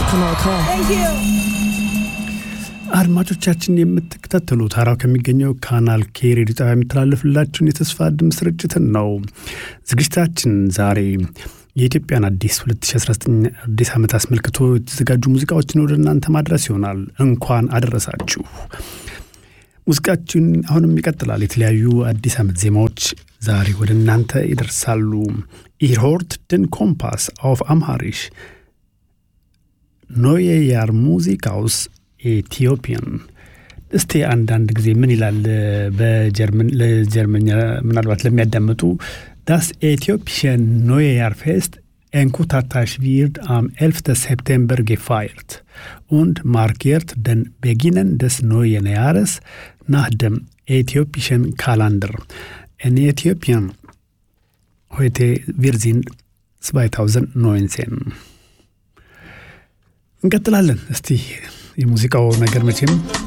Kanal K. አድማጮቻችን የምትከታተሉት ሀራው ከሚገኘው ካናል ኬ ሬዲዮ ጣቢያ የሚተላለፍላችሁን የተስፋ ድምፅ ስርጭትን ነው። ዝግጅታችን ዛሬ የኢትዮጵያን አዲስ 2019 አዲስ ዓመት አስመልክቶ የተዘጋጁ ሙዚቃዎችን ወደ እናንተ ማድረስ ይሆናል። እንኳን አደረሳችሁ። ሙዚቃችን አሁንም ይቀጥላል። የተለያዩ አዲስ ዓመት ዜማዎች ዛሬ ወደ እናንተ ይደርሳሉ። ኢርሆርት ድን ኮምፓስ አውፍ አምሃሪሽ ኖዬ ያር ሙዚቃውስ ኢትዮጵያን እስቲ አንዳንድ ጊዜ ምን ይላል በጀርመን ለጀርመኛ ምናልባት ለሚያዳምጡ ዳስ ኢትዮጵሽን ኖዬ ያር ፌስት Enkutartasch wird am 11. September gefeiert und markiert den Beginn des neuen Jahres nach dem äthiopischen Kalender. In Äthiopien heute wir sind 2019 እንቀጥላለን። እስቲ የሙዚቃው ነገር መቼም